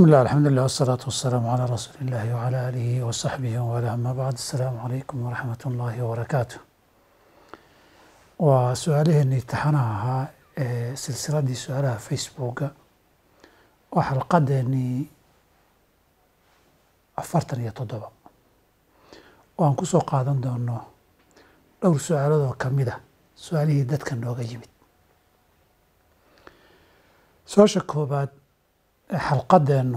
بسم الله الحمد لله والصلاة والسلام على رسول الله وعلى آله وصحبه وعلى أما بعد السلام عليكم ورحمة الله وبركاته وسؤالهني امتixanaha ee silsiladii su-aalaha facebooka waa xalqadeennii afartan iyo toddoba oo aan ku soo qaadan doono dhowr su-aalood oo ka mid a su-aalihii dadka nooga yimid su-aasha koobaad ee xalqadeennu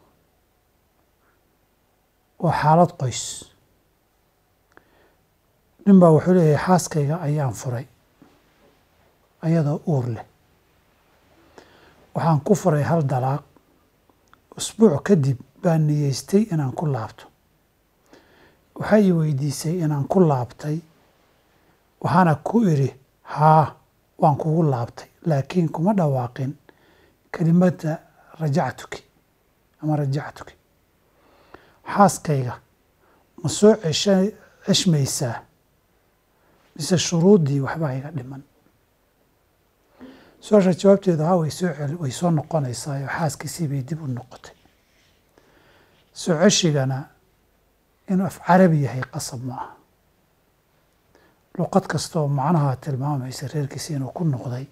waa xaalad qoys nin baa wuxuu leeyahay xaaskayga ayaan furay ayadoo uur leh waxaan ku furay hal dalaaq usbuuc kadib baan niyeystay inaan ku laabto waxay i weydiisay inaan ku laabtay waxaana ku idhi haa waan kugu laabtay laakiin kuma dhawaaqin kelimadda rajactuki ama rajactuki xaaskayga ma soo cesha ceshmaysaa mise shuruuddii waxbaa iga dhiman su-aasha jawaabteedu haa way soo cel way soo noqonaysaa oo xaaskiisii bay dib u noqotay soo ceshigana inuu af carabi yahay qasab ma aha luqad kasta oo macnaha tilmaamaysa reerkiisi inuu ku noqday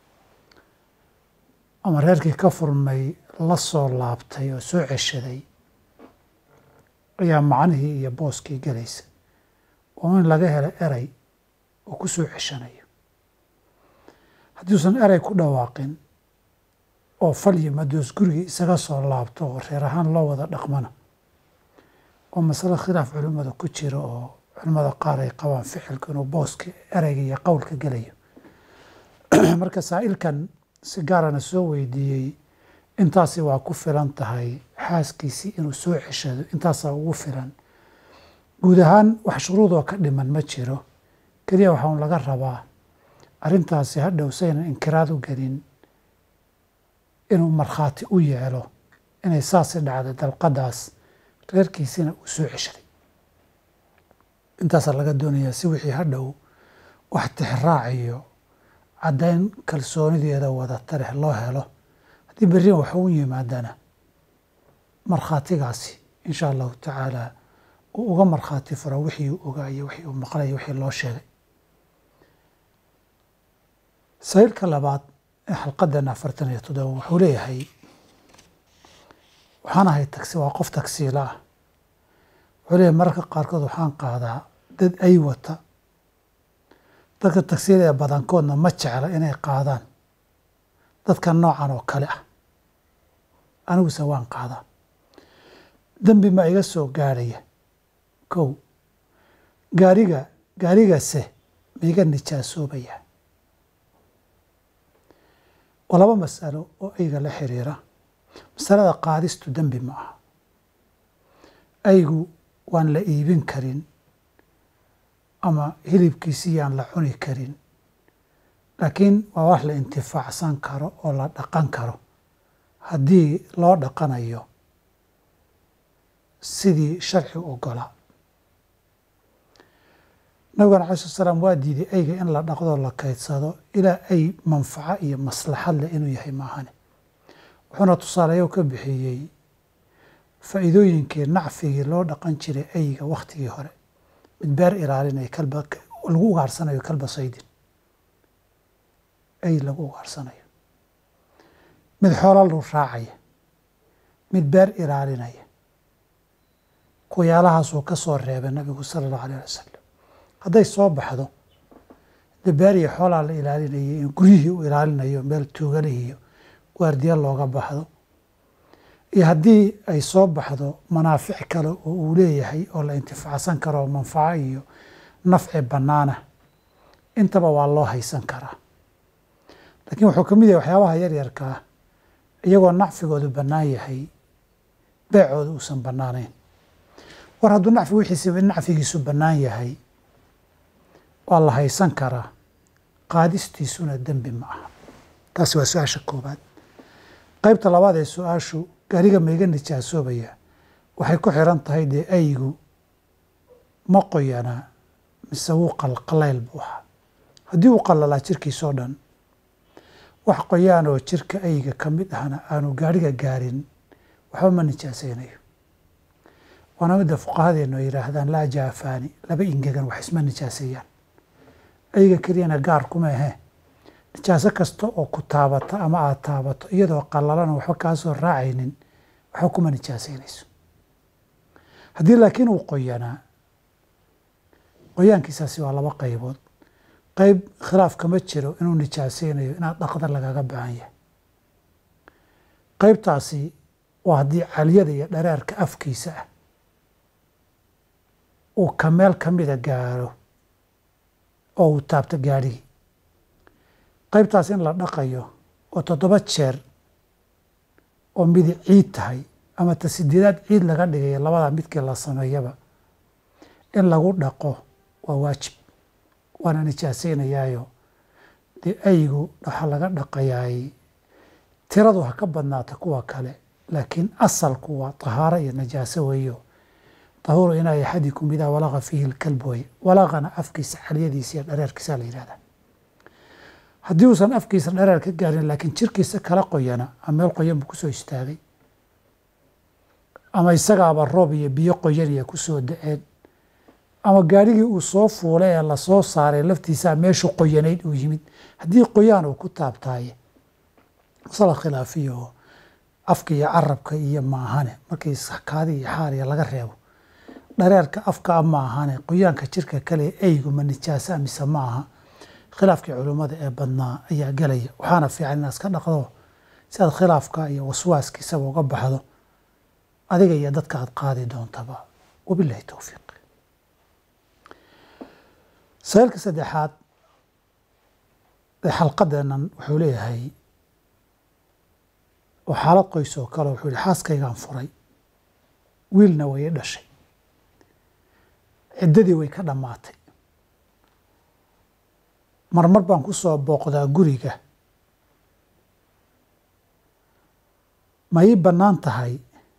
ama reerkii ka furmay la soo laabtay oo soo ceshaday ayaa macnihii iyo booskii gelaysa oo in laga helo erey oo ku soo ceshanayo haddiuusan erey ku dhawaaqin oo fal iyo madoos gurigii isaga soo laabto oo reer ahaan loo wada dhaqmana oo masale khilaaf culimmada ku jira oo culimmada qaar ay qabaan ficilka inuu booska ereyga iyo qowlka gelayo marka saa'ilkan si gaarana soo weydiiyey intaasi waa ku filan tahay xaaskiisii inuu soo ceshado intaasaa ugu filan guud ahaan wax shuruudoo ka dhiman ma jiro keliya waxaan laga rabaa arrintaasi hadhow saynan inkiraad u gelin inuu markhaati u yeelo inay saasi dhacday dalqadaas reerkiisina uu soo ceshaday intaasaa laga doonayaa si wixii hadhow wax tixraaciyo caddayn kalsoonideeda wadata leh loo helo haddii berrin wax u yimaadana markhaatigaasi insha allahu tacaala uu uga markhaati furo wixii uu ogaayo wixii uu maqlayo wixii loo sheegay sahiilka labaad ee xalqadan afartan iyo toddoba wuxuu leeyahay waxaan ahay tagsi waa qof tagsiila ah wuxuu leeyahay mararka qaarkood waxaan qaadaa dad ay wata dadka tagsiila ee badankoodna ma jecla inay qaadaan dadka noocan oo kale ah aniguse waan qaadaa dembi ma iga soo gaarhaya kow gaariga gaarigase ma iga nijaasoobaya waa laba masalo oo ayga la xiriira masalada qaadistu dembi ma aha aygu waan la iibin karin ama hilibkiisii yaan la cuni karin laakiin waa wax la intifaacsan karo oo la dhaqan karo haddii loo dhaqanayo sidii sharci ogolaa nabigana alai slat slaam waa diiday ayga in la dhaqdoo la kaydsado ilaa ay manfaco iyo maslaxad leh inuu yahay maahane wuxuuna tusaaleeyo ka bixiyey faa'iidooyinkii nacfigii loo dhaqan jiray ayga wakhtigii hore mid beer ilaalinaya kalba lagu ugaarsanayo kalba saydin ay lagu ugaarsanayo mid xoola lu raacaya mid beer ilaalinaya kuyaalahaasuu ka soo reebay nabigu sala allahu alayh wasalam hadday soo baxdo de beer iyo xoolaa la ilaalinayay in guryihii u ilaalinayo meel tuugalihiyo waardiya looga baxdo iyo haddii ay soo baxdo manaafic kale oo uu leeyahay oo la intifaacsan karo manfaco iyo nafci bannaana intaba waa loo haysan karaa laakiin wuxuu ka mid yahay waxyaabaha yaryarkaa iyagoo nacfigoodu bannaan yahay beecooda uusan bannaanayn war hadduu nacfi wixiisa nacfigiisu bannaan yahay waa la haysan karaa qaadistiisuna dembi ma aha taasi waa su-aasha koobaad qaybta labaad ee su-aashu gaariga maiga nijaasoobaya waxay ku xiran tahay dee aygu ma qoyanaa mise wuu qalqalayl buu ahaa haddii uu qalalaa jirkiisoo dhan wax qoyaan oo jirka ayga ka mid ahna aanu gaariga gaarin waxba ma nijaasaynayo waana midda fuqahadeenu ay yidhaahdaan laa jaafaani laba ingegan wax isma nijaaseeyaan ayaga keliyana gaar kuma ahee nijaaso kasta oo ku taabata ama aada taabato iyadoo qalalana waxba kaa soo raacaynin waxba kuma nijaasaynayso haddii laakiin uu qoyanaa qoyaankiisaasi waa laba qaybood qayb khilaaf kama jiro inuu nijaasaynayo inaad dhaqda lagaga baahan yahay qaybtaasi waa haddii caliyada iyo dhareerka afkiisa ah uu ka meel ka mida gaaro oo uu taabto gaadhigii qaybtaas in la dhaqayo oo toddoba jeer oo midi ciid tahay ama ta sideedaad ciid laga dhigayo labadaa midkii la sameeyaba in lagu dhaqo waa waajib waana nijaasaynayaayo dee aygu waxaa laga dhaqayaay tiradu ha ka badnaata kuwa kale laakiin asalku waa tahaaro iyo najaaso weeyo tahuuru inaa axadikum idaa walaqa fiihi lkalb way walaqana afkiisa xaliyadiisa iyo dhareerkiisa la yihahdaa haddii uusan afkiisa dhareer ka gaarin laakiin jirkiisa kala qoyana ama meel qoyan buu kusoo istaagay ama isagaaba roob iyo biyo qoyaniya kusoo da-een ama gaadhigii uu soo fuulay ee lasoo saaray laftiisaa meeshu qoyanayd uu yimid haddii qoyaan uu ku taabtaaye masala khilaafiya oo afka iyo carabka iyo maahane markii kaadi iyo xaariya laga reebo dhareerka afka a maahane qoyaanka jirka kale eygu ma nijaasa mise ma aha khilaafkii culummada ee badnaa ayaa gelaya waxaana fiican inaad iska dhaqdo si aad khilaafka iyo waswaaskiisaba uga baxdo adiga iyo dadka aad qaadi doontaba wabilahi towfiiq saylka saddexaad ee xalqadeennan wuxuu leeyahay oo xaalad qoys oo kale wuxuu yihi xaaskaygaan furay wiilna way i dhashay ciddadii way ka dhammaatay marmar baan ku soo booqdaa guriga ma ii bannaan tahay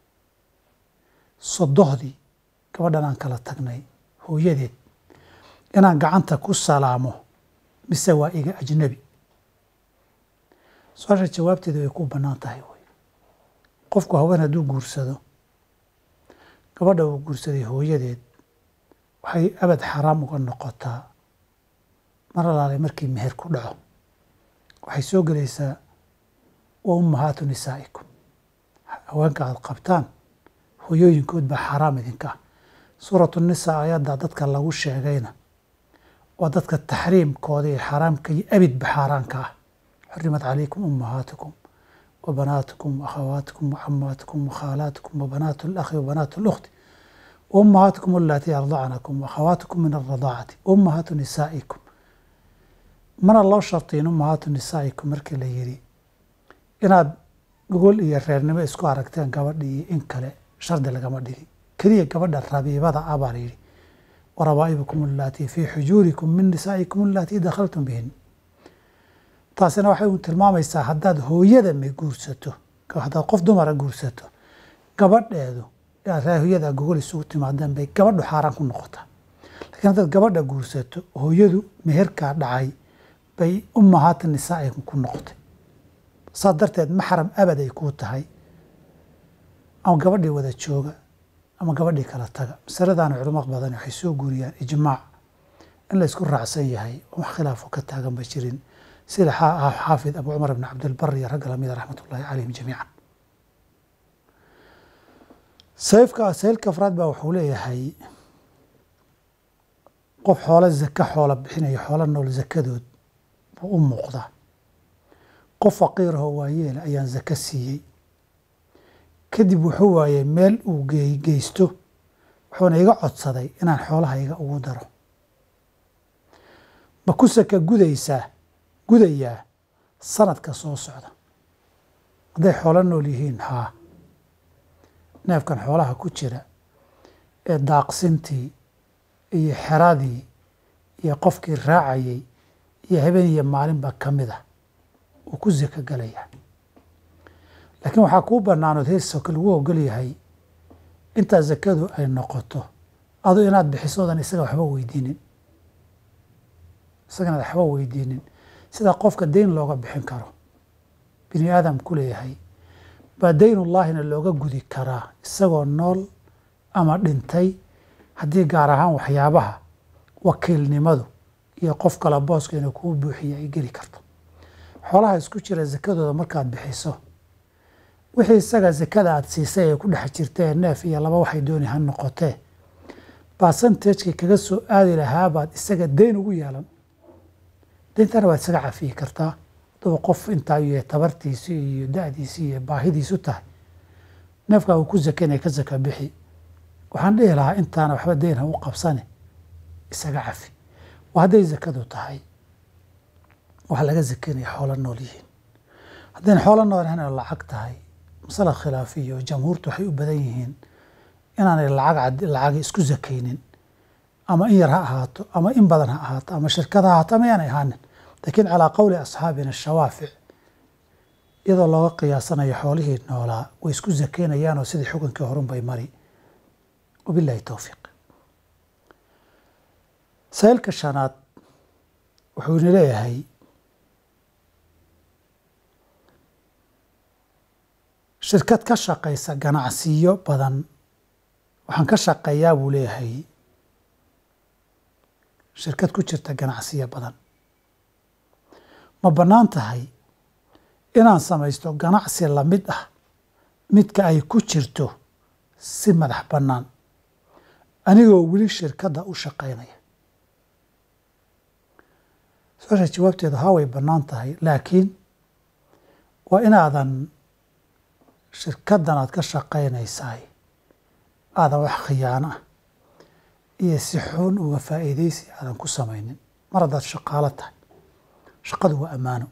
sodohdii gabadhan aan kala tagnay hooyadeed inaan gacanta ku salaamo mise waa iga ajnabi su-aasha jawaabteeda way ku bannaan tahay wey qofku haween hadduu guursado gabadha uu guursaday hooyadeed waxay abad xaraam uga noqotaa mar alaale markii meher ku dhaco waxay soo gelaysaa wa ummahaatu nisaa'ikum haweenka aada qabtaan hooyooyinkood baa xaaraam idinka ah suuratu nisaa ayadda dadka lagu sheegayna waa dadka taxriimkooda iyo xaaraamka iyo abidba xaaraanka ah xurimat calaykum ummahaatukum wa banaatukum wa akhawaatikum wa camaatikum wa khaalaatikum wa banaatu alakhi wa banaatu اlukhti wa ummahaatukum alatii ardacnakum wa akhawaatikum min alradaacati wa ummahaatu nisaa'ikum mana loo shartiin ummahaatu nisaa'ikum markii la yidhi inaad gogol iyo reernimo isku aragteen gabadha iyo in kale shardi lagama dhigin keliya gabadha rabiibada ah baa la yidhi warabaa'ibukum alatii fii xujuurikum min nisaa'ikum alatii dakhaltum bihin taasina waxay u tilmaamaysaa haddaad hooyada ma guursato haddaad qof dumara guursato gabadheedu hooyada gogol isugu timaadeen bay gabadhu xaaraan ku noqotaa lakiin haddaad gabadha guursato hooyadu meherkaa dhacay bay ummahaata nisaa'ikum ku noqotay saas darteed maxram abad ay kuu tahay ama gabadhii wada jooga ama gabadhii kala taga masaladaana culamo badan waxay soo guuriyaan ijmaac in la isku raacsan yahay wax khilaafo ka taagan ba jirin sida xaafid abu cumar ibn cabdilbar iyo ragga lamida raxmat ullahi calayhim jamiican sayfka saylka afraad baa wuxuu leeyahay qof xoolo zaka xoola bixinayo xoolo nool zakadood buu u muuqdaa qof faqiirahoo waayeela ayaan zaka siiyey kadib wuxuu waayey meel uu geysto wuxuuna iga codsaday inaan xoolahayga ugu daro ma ku saka gudaysaa gudayaa sanadka soo socda hadday xoolo nool yihiin haa neefkan xoolaha ku jira ee daaqsintii iyo xeradii iyo qofkii raacayay iyo habeen iyo maalinba ka mid ah uu ku saka galayaa laakiin waxaa kuu bannaanood heersoka lagu ogol yahay intaa sakadu ay noqoto adu inaad bixisoodan isaga waxba weydiinin isaga inaad waxba weydiinin sida qofka deyn looga bixin karo bini aadam ku leeyahay baa daynullaahina looga gudi karaa isagoo nool ama dhintay haddii gaar ahaan waxyaabaha wakiilnimadu iyo qof kale booska inuu kuu buuxiya ay geli karto xoolaha isku jira sakadooda markaad bixiso wixii isaga sakada aada siisay ee ku dhex jirtee neef iyo laba waxay dooni ha noqotee basantajkii kaga soo aadi lahaa baad isaga dayn ugu yeelan dayntana waad isaga cafiyi kartaa haddaba qof intaa iyo tabartiisi iyo da-diisi iyo baahidiisu tahay neefkaa uu ku sakanaya ka saka bixi waxaan dhihi lahaa intaana waxba dayn ha u qabsane isaga cafi waa hadday sakadu tahay waxaa laga sakanaya xoolo nool yihiin haddayna xoolo nool ahayn oo lacag tahay masala khilaafiyo jamhuurtu waxay u badan yihiin inaanay lacag lacag isku sakaynin ama in yar ha ahaato ama in badan ha ahaato ama shirkad ha ahaato ama yaanay ahaanin laakiin calaa qowli asxaabina shawaafic iyadoo looga qiyaasanayo xoolihii noolaa way isku sakaynayaanoo sidii xukunkii horun bay mari wabillahi towfiiq saylka shanaad wuxuu ina leeyahay shirkad ka shaqaysa ganacsiyo badan waxaan ka shaqeeyaa buu leeyahay shirkad ku jirta ganacsiyo badan ma bannaan tahay inaan samaysto ganacsi lamid ah midka ay ku jirto si madax bannaan anigoo weli shirkadda u shaqaynaya su-aasha jawaabteedu haa way bannaan tahay laakiin waa inaadan shirkaddan aad ka shaqaynaysaay aadan wax khiyaano ah iyo si xun uga faa'iidaysi aadan ku samaynin mar haddaad shaqaalo tahay shaqadu waa ammaano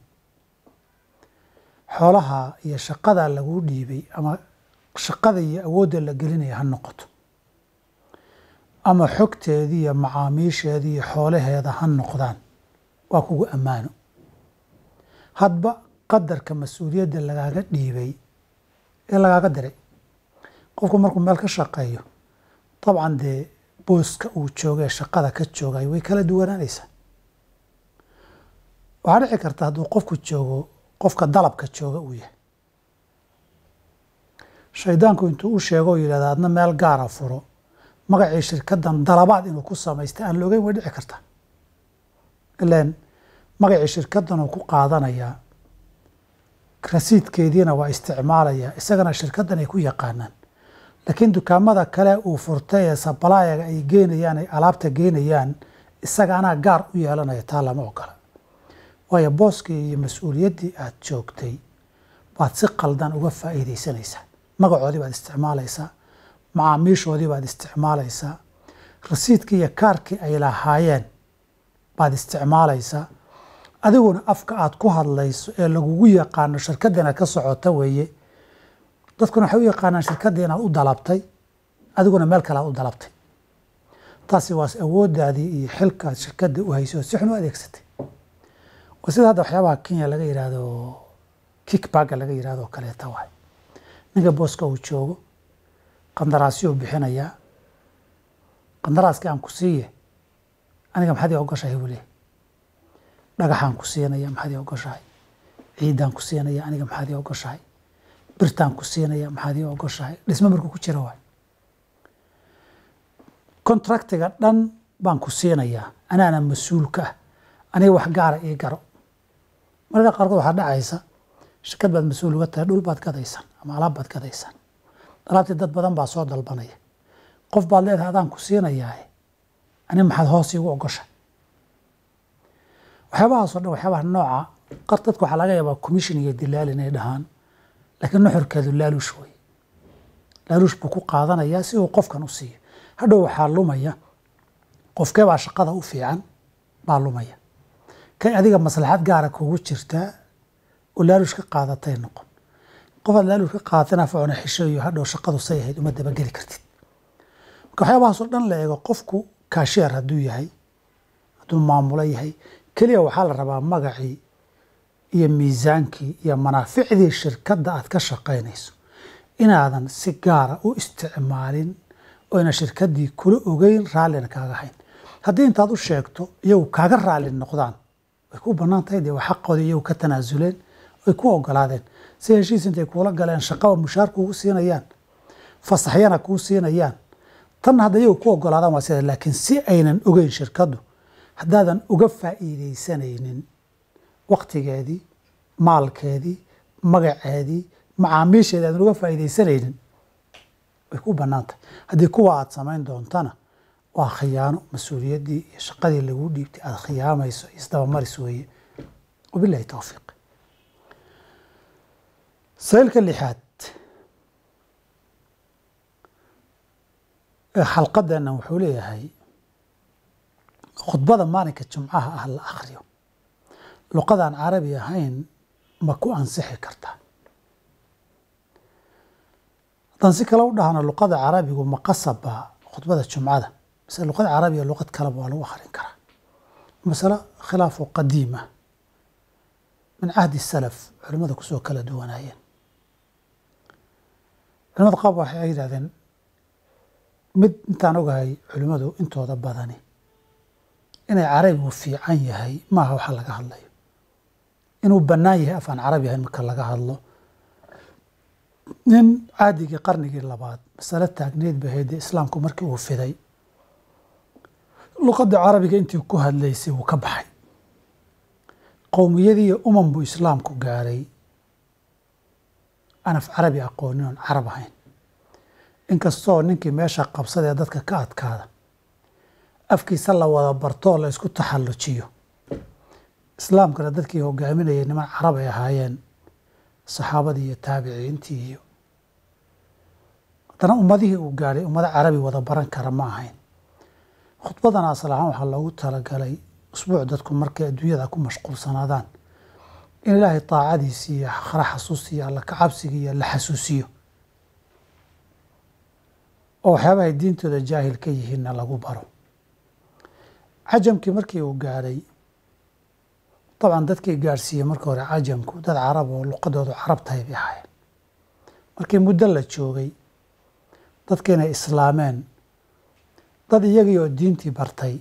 xoolaha iyo shaqadaa laguu dhiibay ama shaqada iyo awoodda la gelinaya ha noqoto ama xogteedii iyo macaamiisheedii iyo xoolaheeda ha noqdaan waa kugu ammaano hadba qadarka mas-uuliyadda lagaaga dhiibay ee lagaaga diray qofku markuu meel ka shaqeeyo dabcan dee booska uu jooga ee shaqada ka joogay way kala duwanaanaysaa waxaa dhici karta hadduu qofku joogo qofka dalabka jooga uu yahay shaydaanku intuu u sheego oo yidhahda adna meel gaara furo magacii shirkaddan dalabaad inuu ku samaystay aan loogeyn way dhici kartaa ilaan magacii shirkaddan uu ku qaadanayaa rasiidkeediina waa isticmaalayaa isagana shirkaddan ay ku yaqaanaan laakiin dukaamada kale uu furtay ee sabalaayaga ay geynayaan ay alaabta geynayaan isaga anaa gaar u yeelanaya taa lama ogola waayo booskii iyo mas-uuliyaddii aad joogtay baad si qaldan uga faa'iidaysanaysaa magacoodii baad isticmaalaysaa macaamiishoodii baad isticmaalaysaa rasiidkii iyo kaarkii ay lahaayeen baad isticmaalaysaa adiguna afka aad ku hadlayso ee lagugu yaqaano shirkadda inaad ka socota weeye dadkuna waxay u yaqaanaan shirkaddii inaad u dalabtay adiguna meel kale aad u dalabtay taasi waa awooddaadii iyo xilkaad shirkadda u haysay oo si xun u adeegsatay waa sida hadda waxyaabaha kenya laga yidhaahdo kickbagga laga yidhahdo oo kaleeta waay ninka booska uu joogo qandaraasyuu bixinayaa qandaraaskii aan ku siiye aniga maxaad ii ogoshahay buu leeyahy dhagaxaan ku siinaya maxaad ii ogoshahay ciiddaan ku siinaya aniga maxaad ii ogoshahay birtaan ku siinaya maxaad ii ogoshahay dhismo markuu ku jira waay contractiga dhan baan ku siinayaa anaana mas-uul ka ah aniga wax gaara ii garo marka qaarkood waxaa dhacaysa shirkad baad mas-uul uga tahay dhul baad gadaysaan ama alaab baad gadaysaan alaabtii dad badan baa soo dalbanaya qof baad leedahay adaan ku siinayaa ani maxaad hoos iigu ogoshay waxyaabahaasoo dhan waxyaabaha nooca qar dadka waxaa laga yaabaa commission iyo dilaal inay dhahaan laakiin nuxurkeedu laaluush wey laaluush buu ku qaadanayaa si uu qofkan u siiyo hadhow waxaa lumaya qofkee baa shaqada u fiican baa lumaya kay adiga maslaxad gaara kugu jirtaa oo laaluush ka qaadatay noqon qofaad laaluush ka qaadatana facuna xishoyo hadhow shaqadu say ahayd uma dabageli kartid marka waxyaabahaasoo dhan la eego qofku kaasheer hadduu yahay hadduu maamulo yahay keliya waxaa la rabaa magacii iyo miisaankii iyo manaaficdii shirkadda aad ka shaqaynayso inaadan si gaara u isticmaalin oyna shirkaddii kula ogeyn raallina kaaga hayn haddii intaad u sheegto iyagu kaaga raalli noqdaan way ku bannaan tahay dee waa xaqoodii iyagu ka tanaasuleen ay ku ogolaadeen si heshiis intay kuula galeen shaqaba mushaar kuugu siinayaan fasaxyana kuu siinayaan tanna hadda iyagu ku ogolaadaan waa sida laakiin si aynan ogeyn shirkaddu haddaadan uga faa'iidaysanaynin waktigeedii maalkeedii magaceedii macaamiisheedii aadan uga faa'iidaysanaynin way ku bannaan tahay haddii kuwa aada samayn doontana waa khiyaano mas-uuliyaddii iyo shaqadii laguu dhiibtay aada khiyaamayso isdabamaris weeye wabilahi towfiiq saylka lixaad ee xalqadeennan wuxuu leeyahay khudbada maalinka jumcaha ah la akhriyo luqadaan carabi ahayn ma ku ansixi kartaa haddaan si kale u dhahno luqada carabigu ma qasaba khudbada jumcada mise luqada carabiga luqad kaleba waa lagu akhrin karaa masale khilaafu qadiima min cahdi salaf culimmada kusoo kala duwanaayeen culimada qaab waxay yidhahdeen mid intaan ogahay culimmadu intooda badani inay carabigu fiican yahay maaha waxa laga hadlayo inuu bannaan yahay afaan carabi ahayn marka laga hadlo nin caadigii qarnigii labaad masale taagneed ba haydee islaamku markii uu fiday luqadda carabiga intii ku hadlaysay wuu ka baxay qowmiyadii iyo umam buu islaamku gaaray aan af carabi aqoonin oon carab ahayn inkastoo ninkii meesha qabsadee dadka ka adkaada afkiisa la wada bartoo la isku taxallujiyo islaamkana dadkii hogaaminayay niman carab ay ahaayeen saxaabadii iyo taabiciintii iyo haddana ummadihii uu gaadhay ummado carabi wada baran kara ma ahayn khudbadan asal ahaan waxaa loogu talagalay usbuuc dadku markay adduunyada ku mashquulsanaadaan in ilaahay taacadiisi iyo akhra xasuusiyo alla kacabsiga iyo la xasuusiyo oo waxyaabahay diintooda jaahil ka yihiinna lagu baro cajamkii markii uu gaadhay dabcan dadkii gaadhsiiyey marka hore cajamku dad carab oo luqadoodu carab tahay bay ahaayeen markii muddo la joogay dadka inay islaameen dad iyagii oo diintii bartay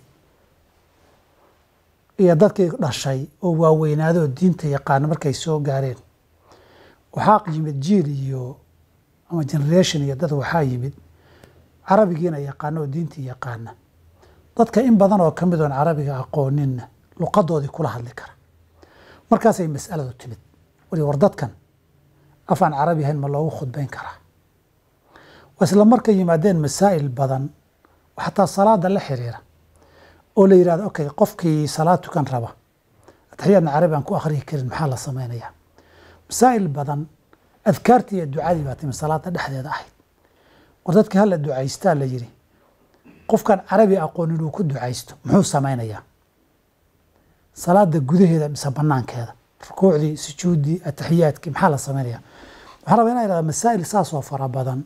iyo dadkii dhashay oo waaweynaaday oo diinta yaqaana markay soo gaareen waxaa yimid jiil iyo ama generation iyo dad waxaa yimid carabigiina yaqaana oo diintii yaqaana dadka in badan oo ka mid oon carabiga aqooninna luqadoodii kula hadli kara markaasay mas'aladu timid wali war dadkan afaan carabi ahayn ma loogu khudbayn karaa waa isla markay yimaadeen masaa'il badan oo xataa salaada la xiriira oo la yidhahdo okay qofkii salaad tukan raba ataxiyaadna carabi aan ku akhriyi karin maxaa la samaynayaa masaa'il badan adkaartii iyo ducadii baa timi salaada dhexdeeda ahayd war dadkii hala ducaystaa la yidhi qofkan carabi aqoonin uu ku ducaysto muxuu samaynayaa salaada gudaheeda mise banaankeeda rukuucdii sujuuddii ataxiyaadkii maxaa la samaynayaa waxaa rabaa inaa yidhahda masaa'il saasoo fara badan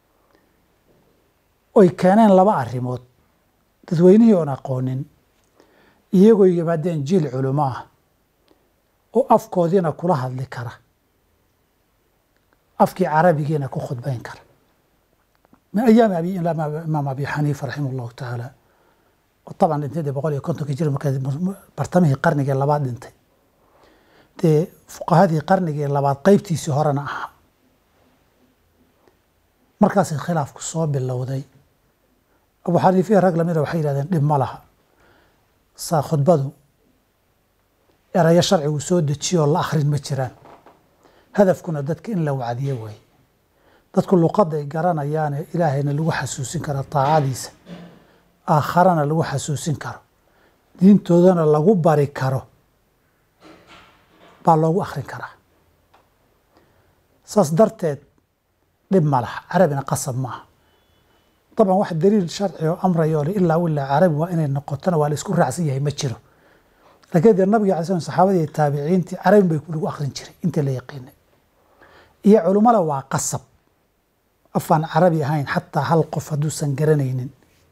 oy keeneen laba arrimood dadweynihii oon aqoonin iyagoo yimaadeen jiil culimo ah oo afkoodiina kula hadli kara afkii carabigiina ku khudbayn kara min ayaami abi imaam abi xaniifa raximah allahu tacaala oo taban dhintay dee boqol iyo kontonkii jir marka bartamihii qarnigii labaad dhintay dee fuqahadii qarnigii labaad qeybtiisii horena ahaa markaasay khilaafku soo bilowday abu xaniifiya rag lamida waxay yihahdeen dhib ma laha saa khudbadu erayo sharcigu soo dejiyoo la akhrin ma jiraan hadafkuna dadka in la wacdiyo waaye dadku luqaday garanayaane ilaahayna lagu xasuusin kara taacadiisa aakharana lagu xasuusin karo diintoodana lagu bari karo baa loogu akhrin karaa saas darteed dhib ma laha carabina qasab maaha dabcan wax daliil sharci oo amraya oo ilaa ilaa carabi waa inay noqotona waa la isku raacsan yahay ma jiro laakiin dee nabiga alay slam saxaabadii iyo taabiciintii carabin bay lagu akhrin jiray intii la yaqiinay iyo culummada waa qasab afaan carabi ahayn xataa hal qof hadduusan garanaynin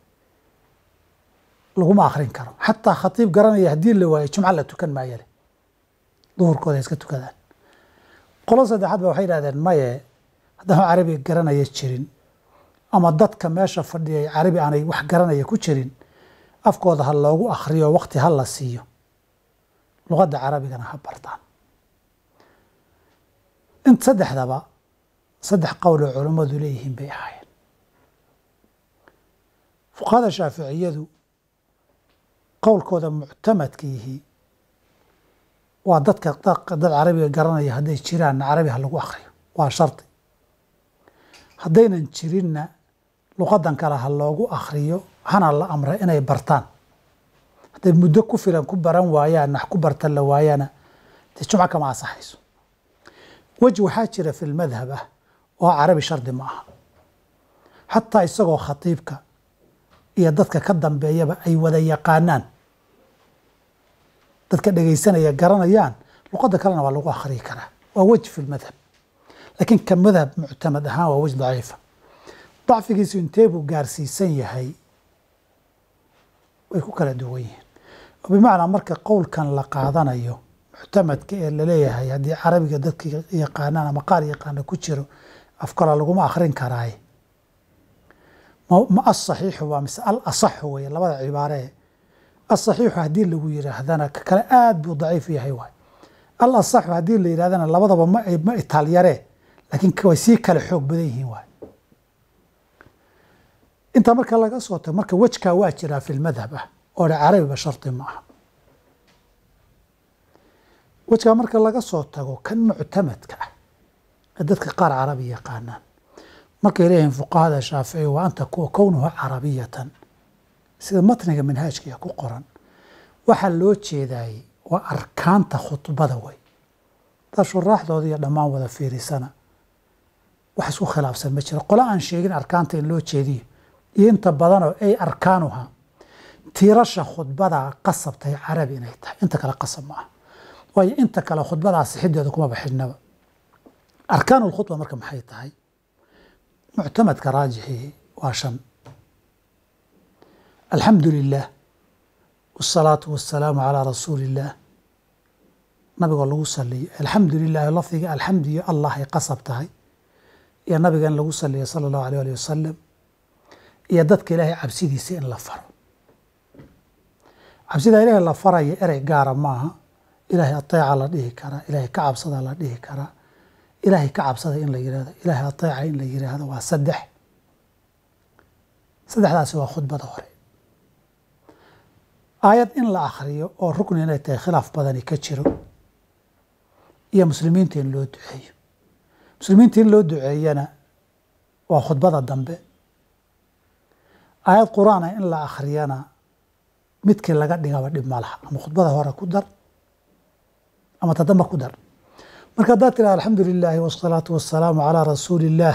laguma akhrin karo xataa khatiib garanaya haddii la waayo jumco la tukan maayale duhurkooda iska tukadaan qolo saddexaad ba waxay yidhahdeen maye haddaan carabiga garanaya jirin ama dadka meesha fadhiyay carabi aanay wax garanaya ku jirin afkooda ha loogu akhriyo waqti ha la siiyo luqadda carabigana ha bartaan in saddexdaba saddex qowl oo culammadu leeyihiin bay ahaayeen fuqahada shaaficiyadu qowlkooda muctamadka yihi waa dadka dad carabiga garanaya hadday jiraanna carabi ha lagu akriyo waa shardi haddaynan jirinna luqadan kale ha loogu akriyo hana la amra inay bartaan hadday muddo ku filan ku baran waayaan nax ku bartan la waayana dee jumco kama asaxayso weji waxaa jira fi lmadhab ah oo carabi shardi ma aha xataa isagoo khatiibka iyo dadka ka dambeeyaba ay wada yaqaanaan dadka dhegaysanaya garanayaan luqadda kalena waa lagu akhriyi karaa waa wej fi lmadhab laakiin ka madhab muctamad ahaan waa wej daciifa dacfigiisu intee buu gaarsiisan yahay way ku kala duwan yihiin oo bimacnaa marka qowlkan la qaadanayo muctamadka ee laleeyahay haddii carabiga dadka yaqaanaan ama qaar yaqaana ku jiro af kale laguma akhrin karaaye ma asaxiixu waa mise al asaxu weye labada cibaaree asaxiixu haddii lagu yiraahdana ka kale aad buu daciif yahay waay al asaxu haddii la yidhahdana labadaba ma ma itaalyaree laakiin way sii kale xoog badan yihiin waay intaa marka laga soo tago marka wejkaa waa jiraa fi lmadhab ah oo dhe carabiba shardi ma aha wejkaa marka laga soo tago kan muctamadka ah ee dadka qaar carabi yaqaanaan markay leeyihiin fuqahada shaafici wa anta kownuhu carabiyatan sida matniga manhaajkiia ku qoran waxaa loo jeedaayey waa arkaanta khudbada wey daa shuraaxdooda iyo dhammaan wada fiirisana wax isku khilaafsan ma jiro qole aan sheegin arkaanta in loo jeediyo iyo inta badanoo ay arkaanuha tiirasha khudbada qasabtahay carabi inay tahay inta kale qasab ma ah waayo inta kale khudbadaa sixideeda kuma baxinaba arkaan lkhudba marka maxay tahay muctamadka raajixii waa shan alxamdu lilah wاsalaatu wasalaamu calaa rasuuli illaah nabigoo lagu saliyo alxamdu lilah lafdiga alxamdu iyo allah ay qasab tahay iyo nabiga in lagu saliyo sala allahu alيh alih wasalam iyo dadka ilaahay cabsidiisa in la faro cabsida ilaahay la faraya erey gaara maaha ilaahay ateeca la dhihi karaa ilaahay ka cabsada la dhihi karaa ilaahay ka cabsada in la yihahdo ilaahay ateeca in la yiraahdo waa saddex saddexdaasi waa khudbada hore aayad in la akhriyo oo rukni inay tahay khilaaf badani ka jiro iyo muslimiinta in loo duceeyo muslimiinta in loo duceeyana waa khudbada dambe aayad qur-aana in la akhriyana midkii laga dhigaba dhib ma laha ama khudbada hore ku dar ama tadamba ku dar marka haddaad tiraha alxamdu lilaahi wasalaatu wasalaamu calaa rasuuli illaah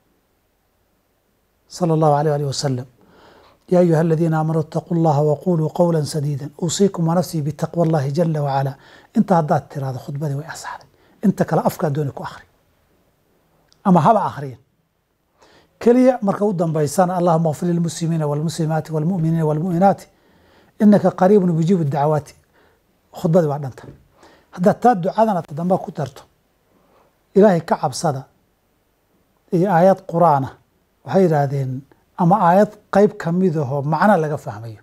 sala allahu alيyh alih wasalam ya ayuha aladiina aamanuu itaquu llaha waquluu qowla sadiida uusiikum wanafsii bitaqwa allahi jala wacala inta haddaad tirahdo khudbadii way asaxday inta kale afkaa dooni ku akhri ama haba akhriyin keliya marka u dambaysana allahuma kfir lilmuslimiina walmuslimaati walmuminiina walmuminaati inaka qariibun mujiibu dacwaati khudbadii waa dhanta haddaad taa ducadana tadamba ku darto ilaahay ka cabsada iyo aayad qur-aana waxay yidhaahdeen ama aayad qeyb kamidahoo macno laga fahmayo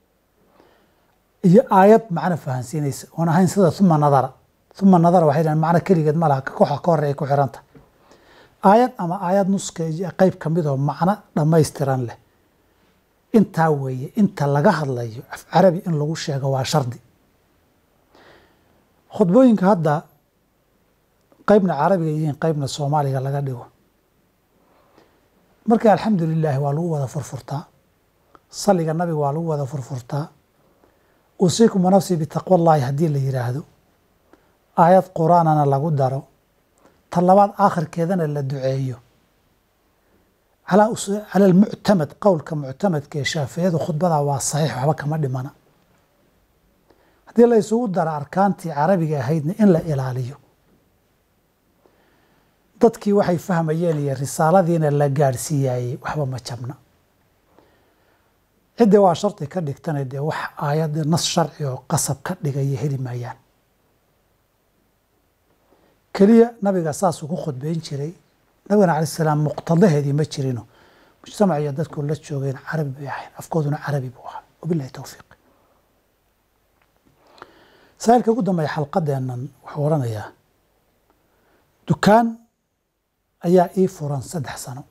iyo aayad macno fahansiinaysa oon ahayn sida uma nadara uma nadara waxay yidhahdeen macno keligeed ma laha kooxa ka hore ay ku xiranta aayad ama aayad nuska qeyb kamidahoo macno dhammaystiran leh intaa weeye inta laga hadlayo af carabi in lagu sheego waa shardi khudbooyinka hadda qeybna carabiga yihiin qeybna soomaaliga laga dhigo marka alxamdu lilaahi waa lagu wada furfurtaa saliga nabiga waa lagu wada furfurtaa uusiikum wanafsii bitaqwa llahi haddii la yiraahdo aayad qur-aanana lagu daro ta labaad aakhirkeedana la duceeyo cala almuctamad qowlka muctamadka ee shaaficiyadu khudbada waa saxiix waxba kama dhimana haddii la isugu daro arkaantii carabiga ahaydna in la ilaaliyo dadkii waxay fahmayeen iyo risaaladiina la gaadhsiiyaayey waxba ma jabna ciddii waa shardi ka dhigtana dee wax aayadda nas sharci oo qasab ka dhigaya heli maayaan keliya nabiga saasuu ku khudbeyn jiray nabigana alai salaam muqtadaheedii ma jirino mujtamac iyo dadku la joogeen carabi bay ahayn afkooduna carabi buu ahaa wabilahi towfiiq saailka ugu dambeeya xalqadeennan wuxuu oranayaa dukaan ayaa ii furan saddex sano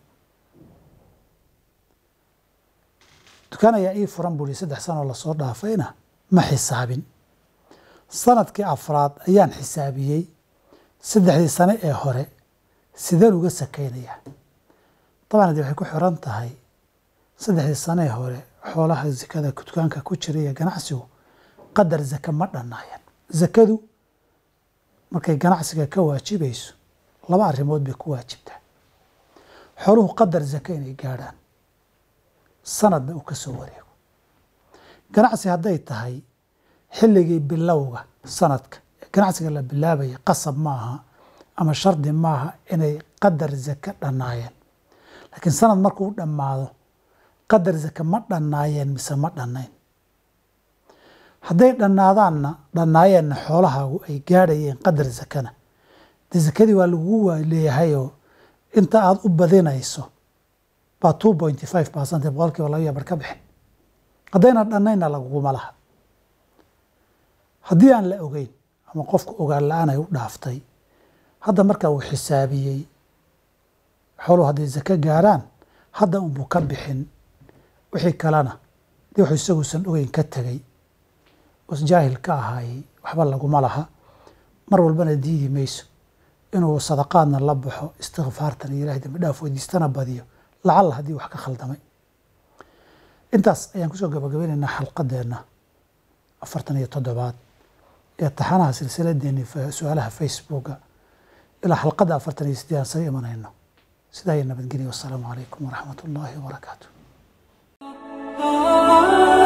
dukaan ayaa ii furan buu ihi saddex sanoo lasoo dhaafayna ma xisaabin sanadkii afraad ayaan xisaabiyey saddexdii sane ee hore sideen uga sakaynayaa dabcan adi waxay ku xiran tahay saddexdii sane ee hore xoolaha zakada dukaanka ku jira iyo ganacsigu qadar zaka ma dhannaayeen zakadu markay ganacsiga ka waajibayso laba arrimood bay ku waajibtaa xooluhu qadar zaka inay gaadhaan sanadna uu ka soo wareego ganacsi hadday tahay xilligii bilowga sanadka ganacsiga la bilaabaya qasab maaha ama shardi maaha inay qadar zaka dhannaayeen laakiin sanad markuu dhammaado qadar zaka ma dhannaayeen mise ma dhannayn hadday dhannaadaanna dhannaayeenna xoolahaagu ay gaadhayeen qadar zakana dee zakadii waa lagugu leeyahayoo inta aada u badinayso baa two pointy five percent boqol kiiba laba iyo bar ka bixin haddayna dhannaynna laguguma laha haddii aan la ogeyn ama qofku ogaan la-aan ay u dhaaftay hadda markaa uu xisaabiyey xooluhu hadday zako gaarhaan hadda unbuu ka bixin wixii kalena dee wuxuu isaguusan ogeyn ka tegey os jaahil ka ahaayey waxba laguma laha mar walbana diidi mayso inuu sadaqaadna la baxo istikfaartan iyo ilahay dambi dhaaf weydiistana badiyo lacalla haddii wax ka khaldamay intaas ayaan kusoo gabagabeynaynaa xalqadeenna afartan iyo toddobaad ee taxanaha silsiladeeni su-aalaha facebooka ilaa xalqadda afartan iyo sideed aan saga imanayno sidaa iyo nabadgelya wassalaamu calaykum waraxmat ullaahi wabarakaatu